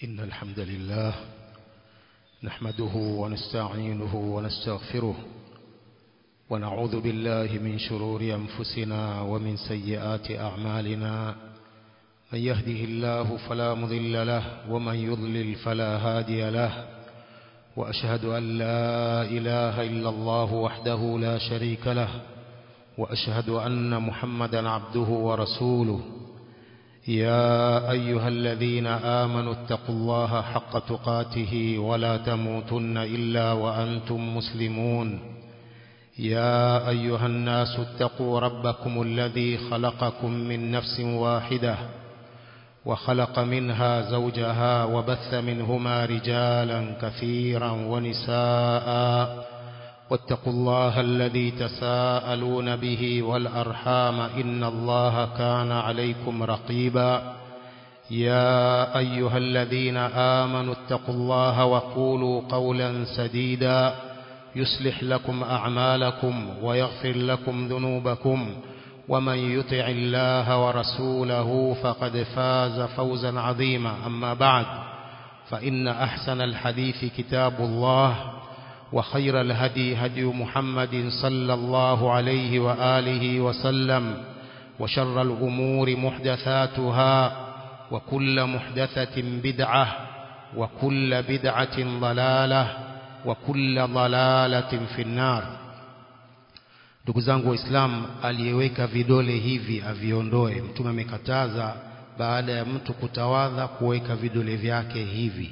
إن الحمد لله نحمده ونستعينه ونستغفره ونعوذ بالله من شرور أنفسنا ومن سيئات أعمالنا من يهده الله فلا مضل له ومن يضلل فلا هادي له وأشهد أن لا إله إلا الله وحده لا شريك له وأشهد أن محمدا عبده ورسوله يا أيها الذين آمنوا اتقوا الله حق تقاته ولا تموتن إلا وأنتم مسلمون يا أيها الناس اتقوا ربكم الذي خلقكم من نفس واحدة وخلق منها زوجها وبث منهما رجالا كثيرا ونساء واتقوا الله الذي تساءلون به والأرحام إن الله كان عليكم رقيبا يا أيها الذين آمنوا اتقوا الله وقولوا قولا سديدا يصلح لكم أعمالكم ويغفر لكم ذنوبكم ومن يطع الله ورسوله فقد فاز فوزا عظيما أما بعد فإن أحسن الحديث كتاب الله وخير الهدي هدي محمد صلى الله عليه وآله وسلم وشر الأمور محدثاتها وكل محدثة بدعة وكل بدعة ضلالة وكل ضلالة في النار ndugu zangu waislamu aliyeweka vidole hivi aviondoe mtume amekataza baada ya mtu kutawadha kuweka vidole vyake hivi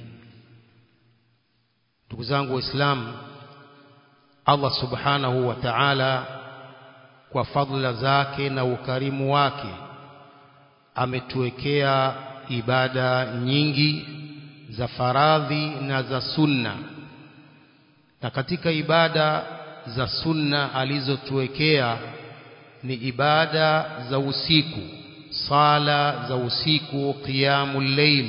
ndugu zangu waislamu Allah subhanahu wa ta'ala kwa fadhila zake na ukarimu wake ametuwekea ibada nyingi za faradhi na za sunna na katika ibada za sunna alizotuwekea ni ibada za usiku sala za usiku qiyamul layl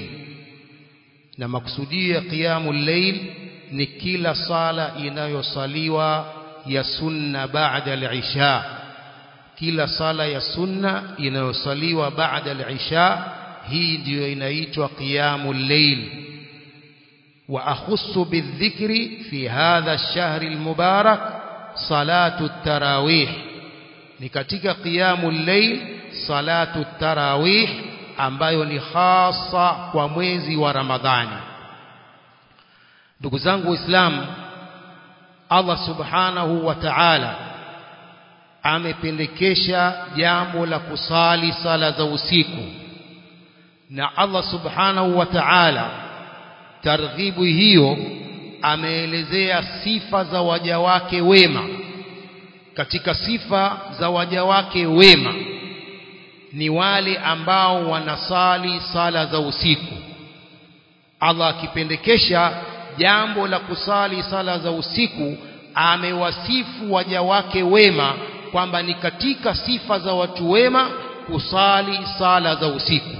na maksudio ya qiyamul layl ni kila sala inayosaliwa ya sunna baada al-isha kila sala ya sunna inayosaliwa baada al-isha hii ndiyo inaitwa qiyamul layl wa akhussu bidhikri fi hadha ash-shahr al-mubarak salatu at-tarawih ni katika qiyamul layl salatu at-tarawih ambayo ni hasa kwa mwezi wa Ramadhani ndugu zangu waislamu Allah subhanahu wa ta'ala amependekesha jambo la kusali sala za usiku na Allah subhanahu wa ta'ala targhibu hiyo ameelezea sifa za waja wake wema katika sifa za waja wake wema ni wale ambao wanasali sala za usiku Allah akipendekesha jambo la kusali sala za usiku amewasifu waja wake wema kwamba ni katika sifa za watu wema kusali sala za usiku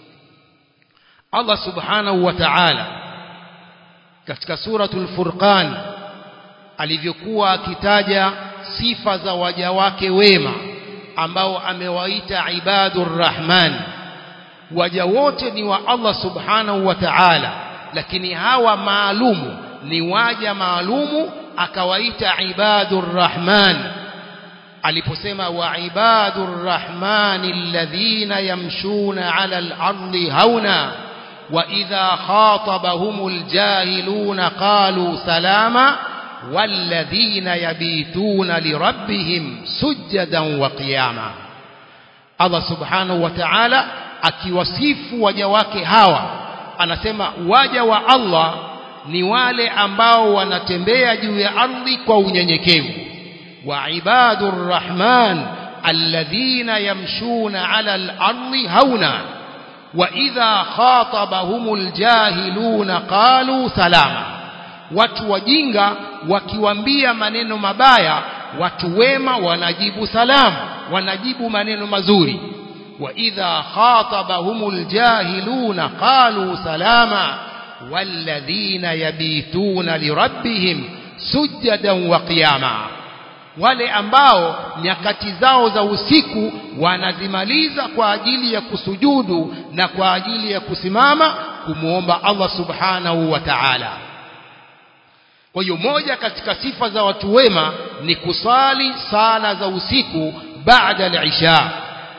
Allah subhanahu wa ta'ala katika suratul furqan alivyokuwa akitaja sifa za waja wake wema ambao amewaita ibadur rahman waja wote ni wa Allah subhanahu wa ta'ala lakini hawa maalumu ni waja maalumu akawaita ibadur rahman aliposema wa ibadur rahman alladhina yamshuna ala al-ardi hauna wa idha khatabahumul jahiluna qalu salama walladhina yabituna lirabbihim sujadan wa qiyama Allah subhanahu wa ta'ala akiwasifu waja wake hawa anasema waja wa Allah ni wale ambao wanatembea juu ya ardhi kwa unyenyekevu wa ibadur rahman alladhina yamshuna ala al-ardi hauna wa idha khatabahumul jahiluna qalu salama watu wajinga wakiwambia maneno mabaya watu wema wanajibu salamu wanajibu maneno mazuri وإذا خاطبهم الجاهلون قالوا سلاما والذين يبيتون لربهم سجدا وقياما wale ambao nyakati zao za usiku wanazimaliza kwa ajili ya kusujudu na kwa ajili ya kusimama kumwomba Allah subhanahu wa ta'ala kwa hiyo moja katika sifa za watu wema ni kusali sala za usiku baada al-isha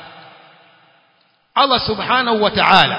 Allah subhanahu wa ta'ala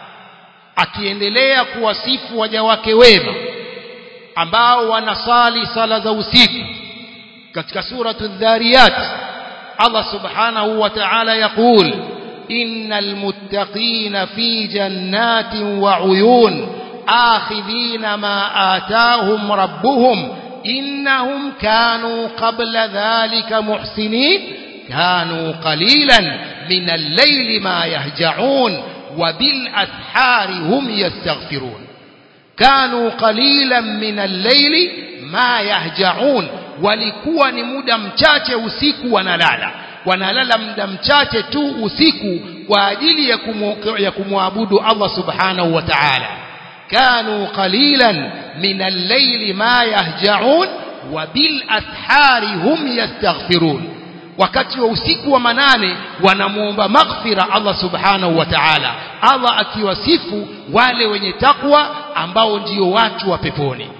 akiendelea kuwasifu waja wake wema ambao wanasali sala za usiku katika suratu dhariyat Allah subhanahu wa ta'ala yaqul innal muttaqina fi jannatin wa uyun akhidhina ma atahum rabbuhum innahum kanu qabla dhalika muhsinin kanu qalilan min al-layli ma yahja'un wa bil ashari hum yastaghfirun kanu qalilan min al-layli ma yahja'un walikuwa ni muda mchache usiku wanalala wanalala muda mchache tu usiku kwa ajili ya kumu, ya kumwabudu Allah subhanahu wa ta'ala kanu qalilan min al-layli ma yahja'un wa bil ashari hum yastaghfirun wakati wa usiku wa manane wanamuomba maghfira Allah subhanahu wa ta'ala Allah akiwasifu wale wenye takwa ambao ndio watu wa peponi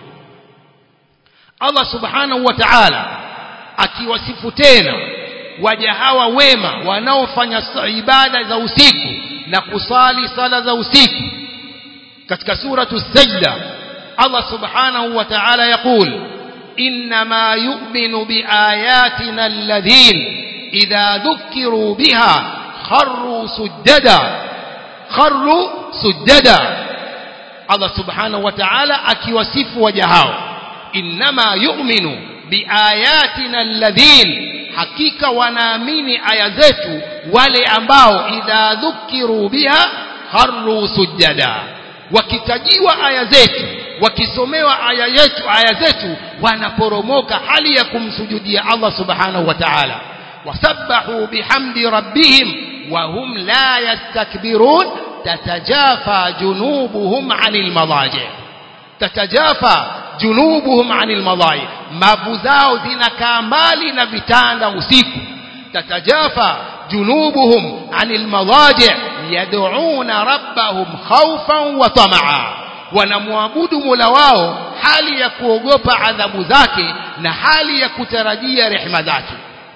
Allah subhanahu wa ta'ala akiwasifu tena waja hawa wema wanaofanya ibada za usiku na kusali sala za usiku katika suratu sajda Allah subhanahu wa ta'ala yaqul inma yu'minu biayatina alladhin idha dhukiru biha kharru sujada kharru sujada Allah subhanahu wa ta'ala akiwasifu waja hao inma yu'minu biayatina alladhin hakika wanaamini aya zetu wale ambao idha dhukiru biha kharru sujada wakitajiwa aya zetu wakisomewa aya yetu aya zetu wanaporomoka hali ya kumsujudia Allah subhanahu wa ta'ala wasabbahu bihamdi rabbihim wa hum la yastakbirun tatajafa junubuhum 'anil madaji tatajafa junubuhum 'anil madaji mavu zao zinakaa mbali na vitanda usiku tatajafa junubuhum 'anil madaji yad'una rabbahum khawfan wa tama'a wanamwabudu Mola wao hali ya kuogopa adhabu zake na hali ya kutarajia rehema zake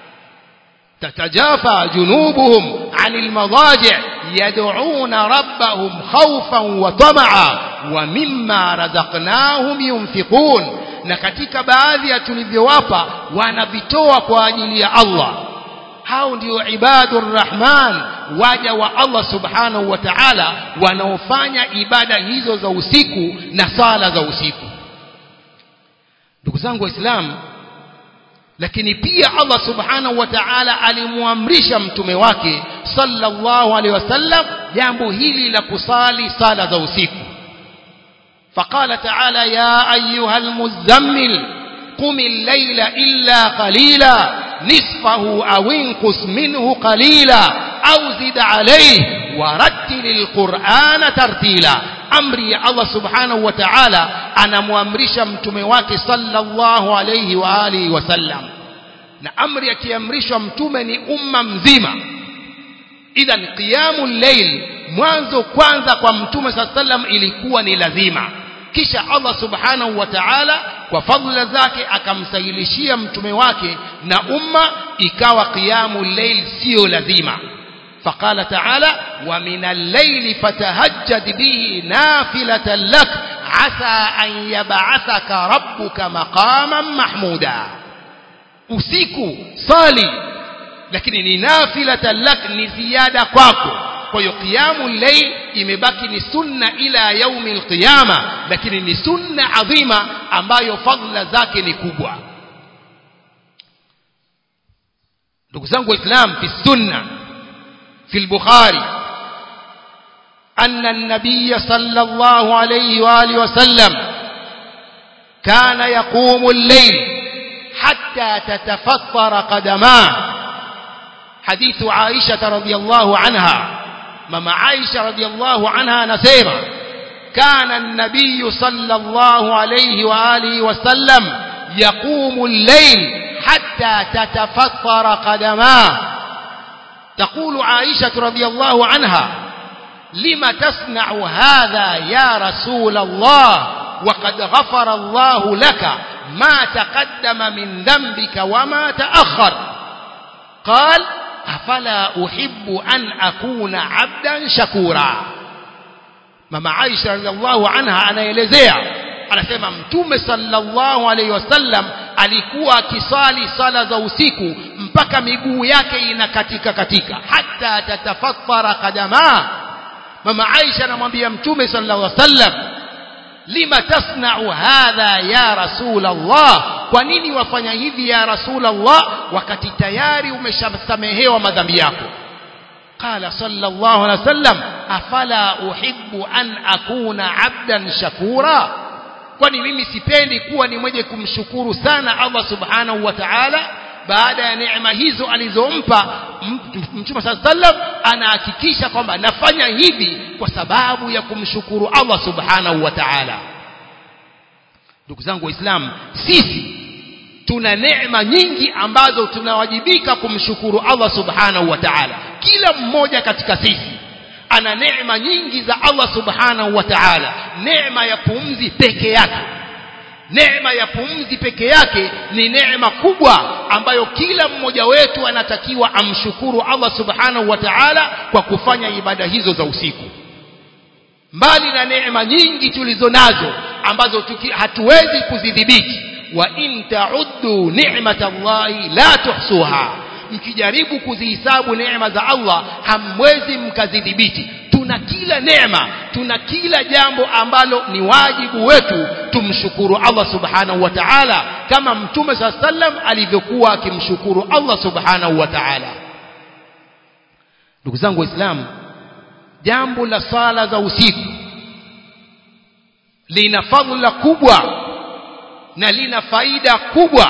tatajafa junubuhum 'anil madaji' yad'una rabbahum khawfan wa tama'a wa mimma razaqnahum yunfiqun na katika baadhi ya tulivyowapa wanavitoa kwa ajili ya Allah hao ndio ibadur rahman waja wa Allah subhanahu wa ta'ala wanaofanya ibada hizo za usiku na sala za usiku ndugu zangu waislamu lakini pia Allah subhanahu wa ta'ala alimuamrisha mtume wake sallallahu alaihi wasallam jambo hili la kusali sala za usiku فقال تعالى يا أيها المزمل قم الليل إلا قليلا نصفه أو انقص منه قليلا أو زد عليه ورتل القرآن ترتيلا أمري يا الله سبحانه وتعالى أنا مؤمرش متمواك صلى الله عليه وآله وسلم na amri akiamrishwa mtume ni umma mzima idhan qiyamul layl mwanzo kwanza kwa mtume saa sallam ilikuwa ni lazima kisha Allah subhanahu wa ta'ala kwa fadhila zake akamsahilishia mtume wake na umma ikawa qiyamul layl sio lazima فقال تعالى ومن الليل فتهجد به نافلة لك عسى أن يبعثك ربك مقاما محمودا usiku sali lakini ni nafilatan lak ni ziada kwako kwa hiyo qiyamul layl imebaki ni sunna ila yaumi alqiyama lakini ni sunna adhima ambayo fadhila zake ni kubwa ndugu zangu waislam fi sunna في البخاري أن النبي صلى الله عليه وآله وسلم كان يقوم الليل حتى تتفطر قدماه حديث عائشة رضي الله عنها مما عائشة رضي الله عنها نسيما كان النبي صلى الله عليه وآله وسلم يقوم الليل حتى تتفطر قدماه تقول عائشة رضي الله عنها لم تصنع هذا يا رسول الله وقد غفر الله لك ما تقدم من ذنبك وما تأخر قال أفلا أحب أن أكون عبدا شكورا mama Aisha radhiallahu anha anaelezea anasema mtume sallallahu alaihi wasallam alikuwa akisali sala za usiku mpaka miguu yake inakatika katika hata tatafattara qadama mama Aisha anamwambia mtume sallallahu alaihi wasallam lima tasna'u hadha ya rasul Allah kwa nini wafanya hivi ya rasul Allah wakati tayari umeshasamehewa madhambi yako قال صلى الله عليه وسلم أفلا أحب أن أكون عبدا شكورا kwani mimi sipendi kuwa ni mwenye kumshukuru sana Allah subhanahu wa ta'ala baada ya neema hizo alizompa mtume sallam anahakikisha kwamba nafanya hivi kwa sababu ya kumshukuru Allah subhanahu wa ta'ala ndugu zangu waislamu sisi tuna neema nyingi ambazo tunawajibika kumshukuru Allah subhanahu wa ta'ala kila mmoja katika sisi ana neema nyingi za Allah subhanahu wa ta'ala neema ya pumzi peke yake neema ya pumzi peke yake ni neema kubwa ambayo kila mmoja wetu anatakiwa amshukuru Allah subhanahu wa ta'ala kwa kufanya ibada hizo za usiku mbali na neema nyingi tulizo nazo ambazo tuki, hatuwezi kuzidhibiti wa in ta'uddu ni'matallahi la tuhsuha mkijaribu kuzihisabu neema za Allah hamwezi mkazidhibiti tuna kila neema tuna kila jambo ambalo ni wajibu wetu tumshukuru Allah subhanahu wa ta'ala kama mtume saa sallam alivyokuwa akimshukuru Allah subhanahu wa ta'ala ndugu zangu waislamu jambo la sala za usiku lina fadhila kubwa na lina faida kubwa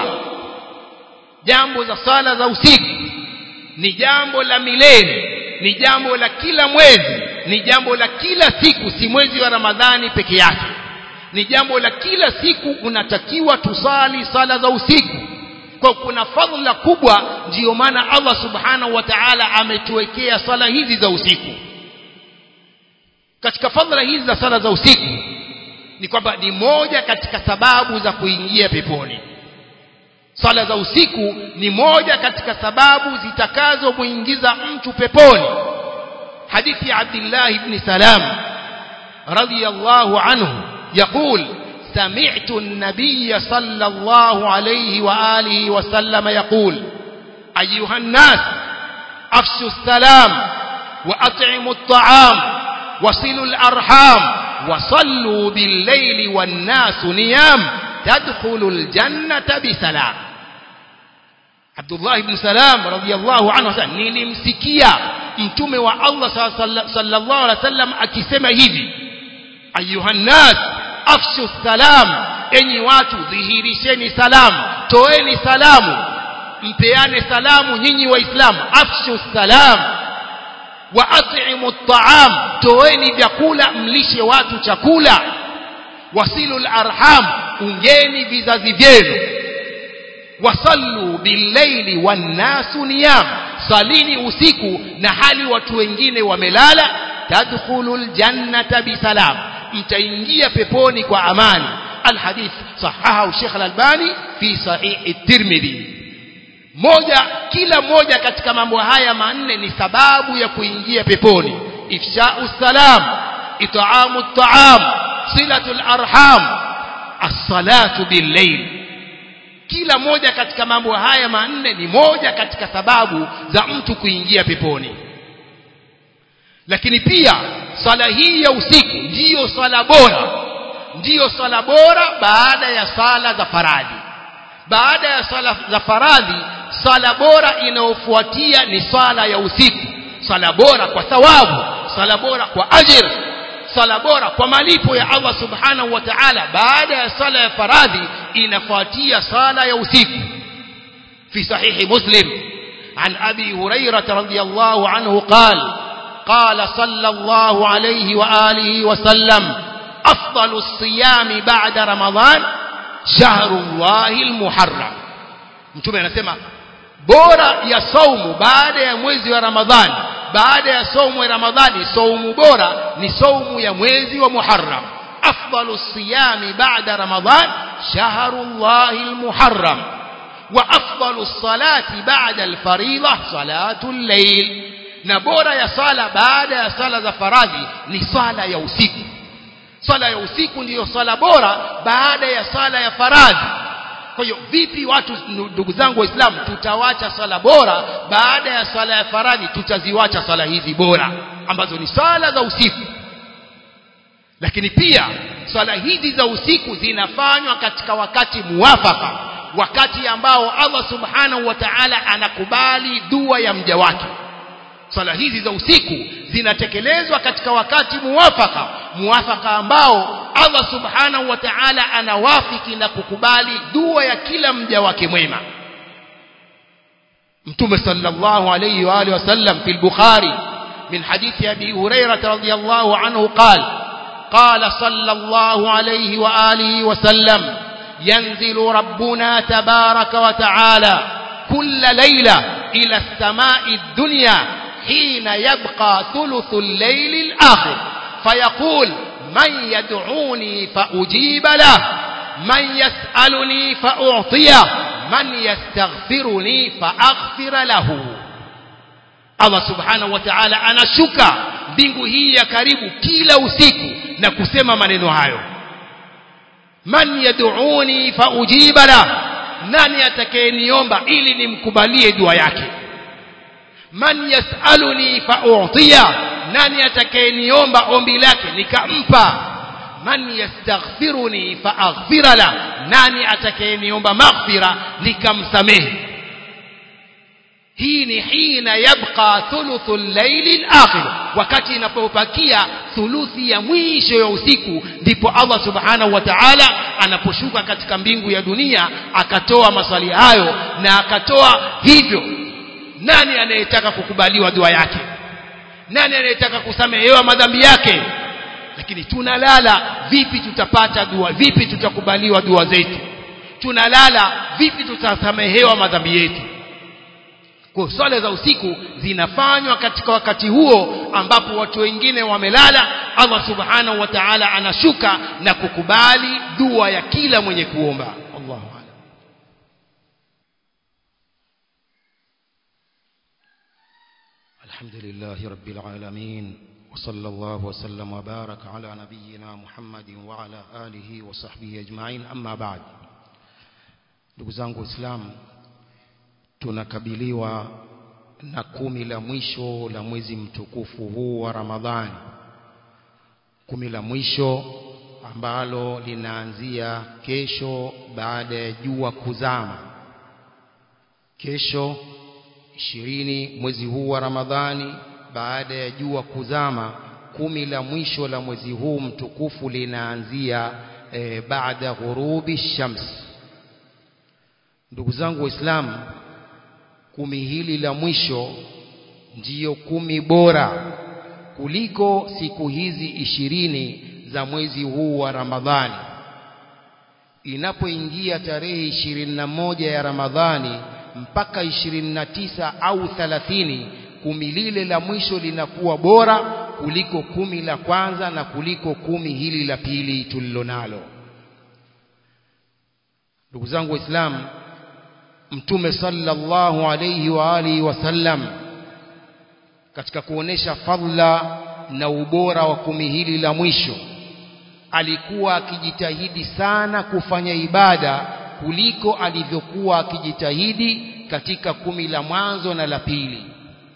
jambo za sala za usiku ni jambo la milele ni jambo la kila mwezi ni jambo la kila siku si mwezi wa ramadhani peke yake ni jambo la kila siku unatakiwa tusali sala za usiku kwa kuna fadhila kubwa ndiyo maana Allah subhanahu wa ta'ala ametuwekea sala hizi za usiku katika fadhila hizi za sala za usiku ni kwamba ni moja katika sababu za kuingia peponi sala za usiku ni moja katika sababu zitakazomuingiza mtu peponi hadithi ya Abdullah ibn Salam radiyallahu anhu يقول سمعت النبي صلى الله عليه وآله وسلم يقول أيها الناس أفشوا السلام وأطعموا الطعام وصلوا الأرحام وصلوا بالليل والناس نيام تدخل الجنة بسلام عبد الله بن سلام رضي الله عنه nilimsikia mtume wa Allah sallallahu alaihi wasallam akisema hivi ayuhan nas afshu salam enyi watu dhihirisheni salamu toeni salamu mpeane salamu nyinyi waislamu afshu salam wa at'imu at'am toeni vyakula mlishe watu chakula wasilu arham ungeni vizazi vyenu wasallu billaili wannasu niyam salini usiku na hali watu wengine wamelala tadkhulul jannata bisalam mtaingia peponi kwa amani alhadith sahaha Sheikh Al-Albani fi sahih at-Tirmidhi moja kila moja katika mambo haya manne ni sababu ya kuingia peponi ifsha'u salam it'amu at-ta'am silatul arham as-salatu bil-layl kila moja katika mambo haya manne ni moja katika sababu za mtu kuingia peponi lakini pia sala hii ya usiku ndiyo sala bora ndiyo sala bora baada ya sala za faradhi baada ya sala za faradhi sala bora inayofuatia ni sala ya usiku sala bora kwa thawabu sala bora kwa ajira sala bora kwa malipo ya Allah subhanahu wa ta'ala baada ya sala ya faradhi inafuatia sala ya usiku fi sahihi muslim عن أبي هريرة رضي الله عنه قال قال صلى الله عليه وآله وسلم أفضل الصيام بعد رمضان شهر الله المحرم mtume anasema bora ya saumu baada ya mwezi wa ramadhani baada ya saumu ya ramadhani saumu bora ni saumu ya mwezi wa muharram afdalu siyami baada ramadhan shahrullahi almuharram wa afdalu salati baada alfariida salatu al-layl na bora ya sala baada ya sala za faradhi ni sala ya usiku sala ya usiku ndiyo sala bora baada ya sala ya faradhi kwa hiyo vipi watu ndugu zangu waislamu tutawacha sala bora baada ya sala ya faradhi tutaziwacha sala hizi bora ambazo ni sala za usiku lakini pia swala hizi za usiku zinafanywa katika wakati muwafaka wakati ambao Allah subhanahu wa ta'ala anakubali dua ya mja wake swala hizi za usiku zinatekelezwa katika wakati muwafaka muwafaka ambao Allah subhanahu wa ta'ala anawafiki na kukubali dua ya kila mja wake mwema mtume sallallahu alayhi wa alihi wasallam fi al-bukhari min hadithi abi hurairah radhiyallahu anhu qala قال صلى الله عليه وآله وسلم ينزل ربنا تبارك وتعالى كل ليلة إلى السماء الدنيا حين يبقى ثلث الليل الآخر فيقول من يدعوني فأجيب له من يسألني فأعطيه من يستغفرني فأغفر له Allah subhanahu wa ta'ala anashuka mbingu hii ya karibu kila usiku na kusema maneno hayo man yad'uni fa ujiba la nani atakayeniomba ili nimkubalie dua yake man yasaluni fa u'tiya nani atakayeniomba ombi lake nikampa man yastaghfiruni fa aghfira la nani atakayeniomba maghfira nikamsamehe hii ni hina yabqa thuluthu al-layli al-akhir wakati inapobakia thuluthi ya mwisho ya usiku ndipo Allah subhanahu wa ta'ala anaposhuka katika mbingu ya dunia akatoa maswali hayo na akatoa hivyo nani anayetaka kukubaliwa dua yake nani anayetaka kusamehewa madhambi yake lakini tunalala vipi tutapata dua vipi tutakubaliwa dua zetu tunalala vipi tutasamehewa madhambi yetu kwa swala za usiku zinafanywa katika wakati huo ambapo watu wengine wamelala Allah subhanahu wa ta'ala anashuka na kukubali dua ya kila mwenye kuomba Allahu a'lam الحمد لله رب العالمين وصلى الله وسلم وبارك على نبينا محمد وعلى آله وصحبه أجمعين أما بعد ndugu zangu waislamu tunakabiliwa na kumi la mwisho la mwezi mtukufu huu wa Ramadhani kumi la mwisho ambalo linaanzia kesho baada ya jua kuzama kesho ishirini mwezi huu wa Ramadhani baada ya jua kuzama kumi la mwisho la mwezi huu mtukufu linaanzia e, baada ghurubi shams ndugu zangu waislamu kumi hili la mwisho ndiyo kumi bora kuliko siku hizi ishirini za mwezi huu wa Ramadhani inapoingia tarehe ishirini na moja ya Ramadhani mpaka ishirini na tisa au thalathini kumi lile la mwisho linakuwa bora kuliko kumi la kwanza na kuliko kumi hili la pili tulilonalo ndugu zangu waislamu mtume sallallahu alayhi wa alihi wasallam katika kuonesha fadla na ubora wa kumi hili la mwisho alikuwa akijitahidi sana kufanya ibada kuliko alivyokuwa akijitahidi katika kumi la mwanzo na la pili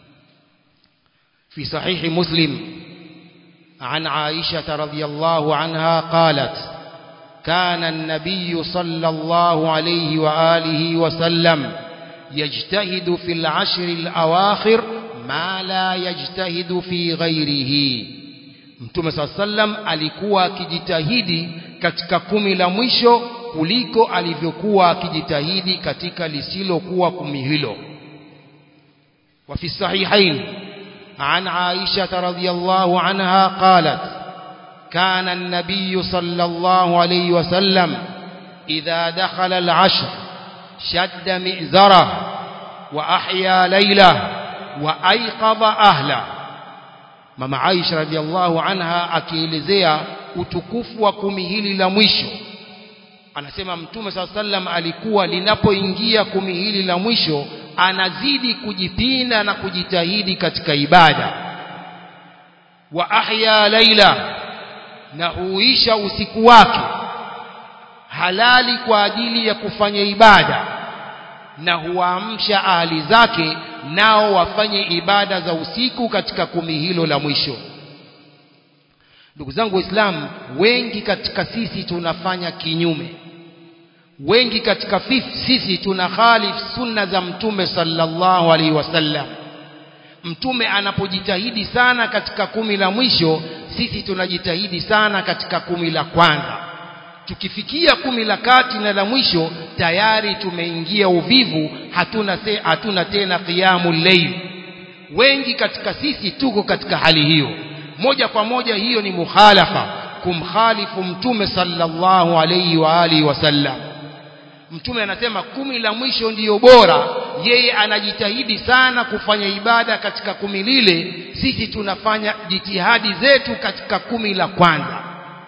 في صحيح مسلم عن عائشة رضي الله عنها قالت كان النبي صلى الله عليه وآله وسلم يجتهد في العشر الأواخر ما لا يجتهد في غيره Mtume صلى الله عليه وسلم alikuwa akijitahidi katika kumi la mwisho kuliko alivyokuwa akijitahidi katika lisilokuwa kumi hilo. Wa fi sahihain عن عائشة رضي الله عنها قالت كان النبي صلى الله عليه وسلم إذا دخل العشر شد مئزره وأحيا ليله وأيقظ أهله mama Aisha radhiallahu anha akielezea utukufu wa kumi hili la mwisho anasema mtume saa sallam alikuwa linapoingia kumi hili la mwisho anazidi kujipinda na kujitahidi katika ibada wa ahya laila na huisha usiku wake halali kwa ajili ya kufanya ibada na huwaamsha ahali zake nao wafanye ibada za usiku katika kumi hilo la mwisho ndugu zangu waislamu wengi katika sisi tunafanya kinyume wengi katika sisi tuna khalif sunna za mtume sallallahu alaihi wasallam mtume anapojitahidi sana katika kumi la mwisho sisi tunajitahidi sana katika kumi la kwanza tukifikia kumi la kati na la mwisho tayari tumeingia uvivu hatuna, se, hatuna tena qiyamu layl wengi katika sisi tuko katika hali hiyo moja kwa moja hiyo ni mukhalafa kumkhalifu mtume sallallahu alayhi wa alihi wasallam mtume anasema kumi la mwisho ndiyo bora yeye anajitahidi sana kufanya ibada katika kumi lile sisi tunafanya jitihadi zetu katika kumi la kwanza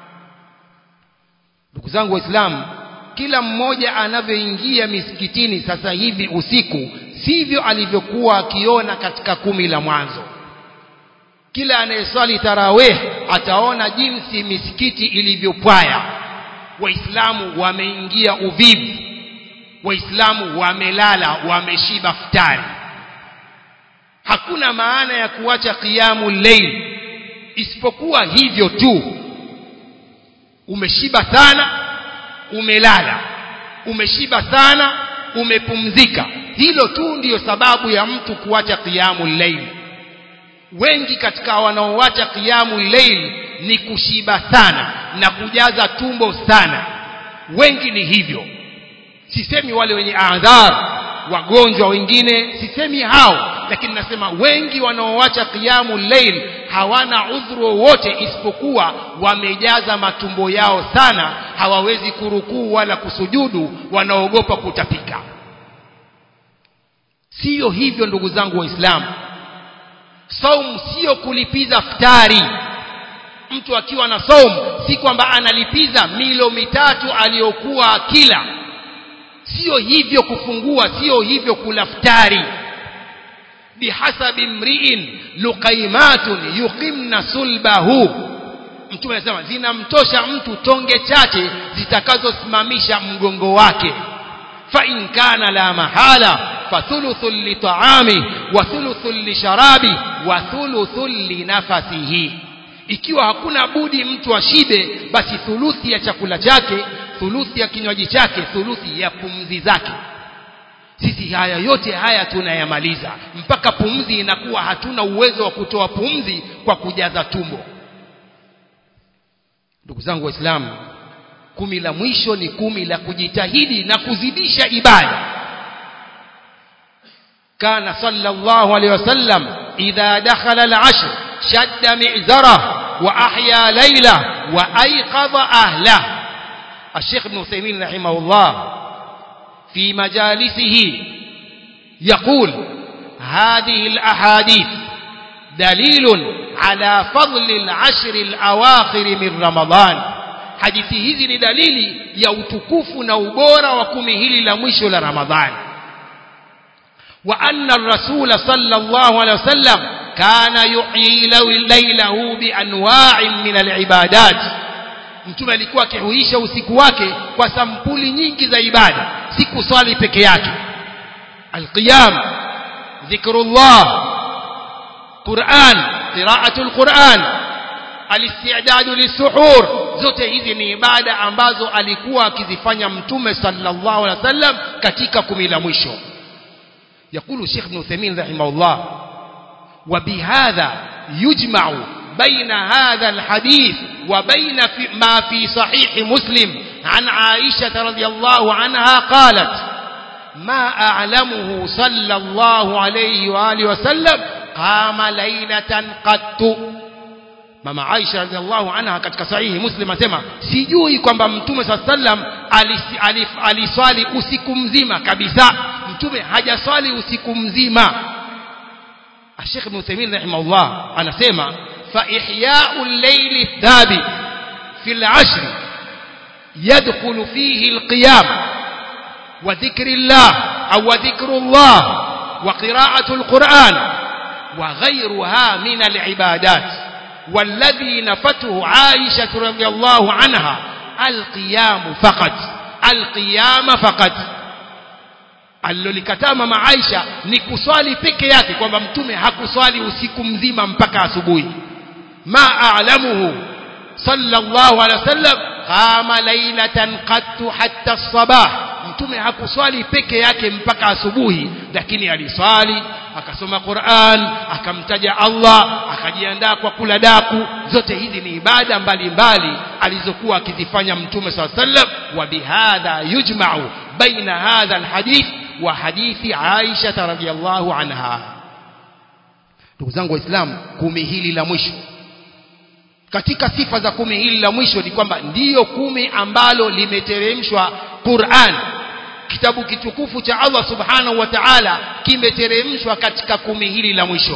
ndugu zangu waislamu kila mmoja anavyoingia misikitini sasa hivi usiku sivyo alivyokuwa akiona katika kumi la mwanzo kila anayeswali tarawih ataona jinsi misikiti ilivyopwaya waislamu wameingia uvivu waislamu wamelala wameshiba futari hakuna maana ya kuacha qiyamu layl isipokuwa hivyo tu umeshiba sana umelala umeshiba sana umepumzika hilo tu ndiyo sababu ya mtu kuacha qiyamu layl wengi katika wanaoacha qiyamu layl ni kushiba sana na kujaza tumbo sana wengi ni hivyo sisemi wale wenye adhar wagonjwa wengine sisemi hao lakini nasema wengi wanaoacha qiyamu layl hawana udhuru wowote isipokuwa wamejaza matumbo yao sana hawawezi kurukuu wala kusujudu wanaogopa kutapika siyo hivyo ndugu zangu waislamu saumu sio kulipiza ftari mtu akiwa na saumu si kwamba analipiza milo mitatu aliyokuwa akila sio hivyo kufungua sio hivyo kula ftari bihasabi mriin luqaimatun yuqimna sulbahu mtume anasema zinamtosha mtu tonge chache zitakazosimamisha mgongo wake fa in kana la mahala fathuluthun litaami wa thuluthun lisharabi wa thuluthun linafasihi ikiwa hakuna budi mtu ashibe basi thuluthi ya chakula chake thuluthi ya kinywaji chake thuluthi ya pumzi zake sisi haya yote haya tunayamaliza mpaka pumzi inakuwa hatuna uwezo wa kutoa pumzi kwa kujaza tumbo ndugu zangu waislamu kumi la mwisho ni kumi la kujitahidi na kuzidisha ibada kana sallallahu alaihi wasallam idha dakhala al-ashr shadda mi'zara wa ahya layla wa ayqadha ahla الشيخ ابن عثيمين رحمه الله في مجالسه يقول هذه الأحاديث دليل على فضل العشر الأواخر من رمضان hadithi hizi ni dalili ya utukufu na ubora wa kumi hili la mwisho la ramadhani wa anna rasula sallallahu alaihi wasallam kana yuhyi lailahu bianwa'in min alibadat mtume alikuwa akihuisha usiku wake kwa sampuli nyingi za ibada si kuswali peke yake alqiyam dhikrullah quran qiraatul quran alistidadu lisuhur zote hizi ni ibada ambazo alikuwa akizifanya mtume sallallahu alaihi wasallam katika kumi la mwisho يقول الشيخ ابن عثيمين رحمه الله وبهذا يجمع بين هذا الحديث وبين في ما في صحيح مسلم عن عائشة رضي الله عنها قالت ما أعلمه صلى الله عليه وآله وسلم قام ليلة قط mama Aisha radhiallahu anha katika sahihi Muslim anasema sijui kwamba mtume saa sallam aliswali usiku mzima kabisa mtume hajaswali usiku mzima Sheikh Ibn Uthaymeen rahimahullah anasema fa ihya'u al-layli thabit fi al-ashr yadkhulu fihi al-qiyam wa dhikri Allah aw dhikru Allah wa qira'atu al-Qur'an wa ghayruha min al-ibadat والذي نفته عائشة رضي الله عنها القيام فقط القيام فقط alilolikataa mama Aisha ni kuswali peke yake kwamba mtume hakuswali usiku mzima mpaka asubuhi ma a'lamuhu sallallahu alaihi wasallam qama laylatan qattu hatta as-sabah mtume hakuswali peke yake mpaka asubuhi lakini aliswali akasoma Qur'an akamtaja Allah akajiandaa kwa kula daku zote hizi ni ibada mbalimbali alizokuwa akizifanya mtume SAW sallam wa bihadha yujma'u baina hadha alhadith wa hadithi Aisha radhiyallahu anha ndugu zangu waislamu kumi hili la mwisho katika sifa za kumi hili la mwisho ni kwamba ndiyo kumi ambalo limeteremshwa Qur'an kitabu kitukufu cha Allah subhanahu wa ta'ala kimeteremshwa katika kumi hili la mwisho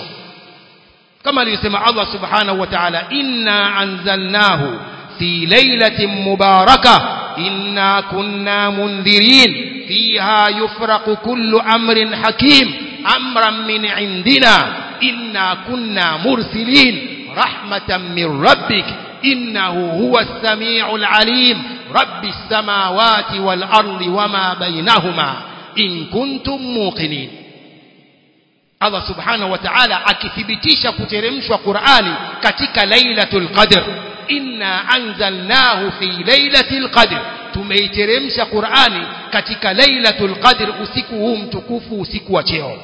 kama alivyosema Allah subhanahu wa ta'ala inna anzalnahu fi lailatin mubarakah inna kunna mundhirin fiha yufraqu kullu amrin hakim amran min indina inna kunna mursilin rahmatan min rabbik innahu huwa as-sami'ul 'alim رب السماوات والأرض وما بينهما إن كنتم موقنين Allah subhanahu wa ta'ala akithibitisha kuteremshwa Qur'ani katika Lailatul Qadr inna anzalnahu fi Lailatul Qadr tumeiteremsha Qur'ani katika Lailatul Qadr usiku huu mtukufu usiku wa cheo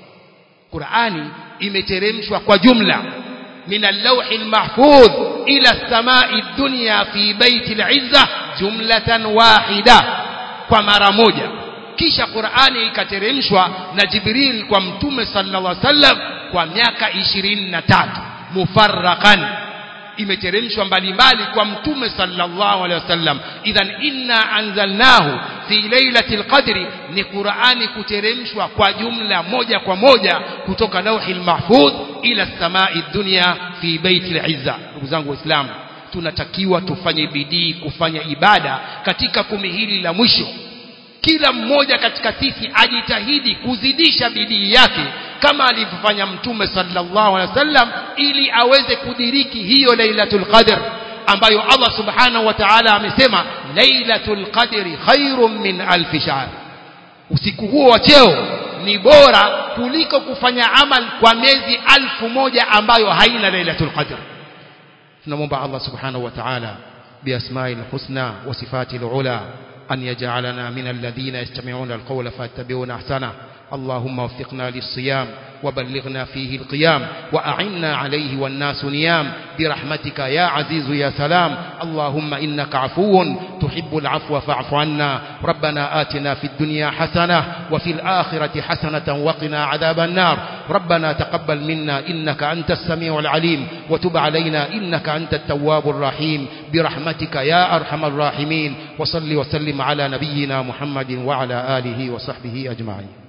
Qur'ani imeteremshwa kwa jumla من اللوح المحفوظ إلى السماء الدنيا في بيت العزة جملة واحدة ومرة موجة kisha Qur'ani ikateremshwa na Jibril kwa Mtume sallallahu alaihi wasallam kwa miaka 23 mufarraqan imeteremshwa mbalimbali kwa Mtume sallallahu alaihi wasallam idhan inna anzalnahu fi lailatul qadri ni Qur'ani kuteremshwa kwa jumla moja kwa moja kutoka lauhil mahfudh ila samai dunya fi baitil izza ndugu zangu waislamu tunatakiwa tufanye bidii kufanya ibada katika kumi hili la mwisho kila mmoja katika sisi ajitahidi kuzidisha bidii yake kama alivyofanya mtume sallallahu alaihi wasallam ili aweze kudiriki hiyo lailatul qadr ambayo Allah subhanahu wa ta'ala amesema lailatul qadri khairum min alf shahr usiku huo wa cheo ni bora kuliko kufanya amal kwa miezi alfu moja ambayo haina lailatul qadr tunamwomba Allah subhanahu wa ta'ala biasma'il husna wa sifatil ula أن يجعلنا من الذين يستمعون القول فاتبعون أحسنه اللهم وفقنا للصيام وبلغنا فيه القيام وأعنا عليه والناس نيام برحمتك يا عزيز يا سلام اللهم إنك عفو تحب العفو فاعف عنا ربنا آتنا في الدنيا حسنة وفي الآخرة حسنة وقنا عذاب النار ربنا تقبل منا إنك أنت السميع العليم وتب علينا إنك أنت التواب الرحيم برحمتك يا أرحم الراحمين وصل وسلم على نبينا محمد وعلى آله وصحبه أجمعين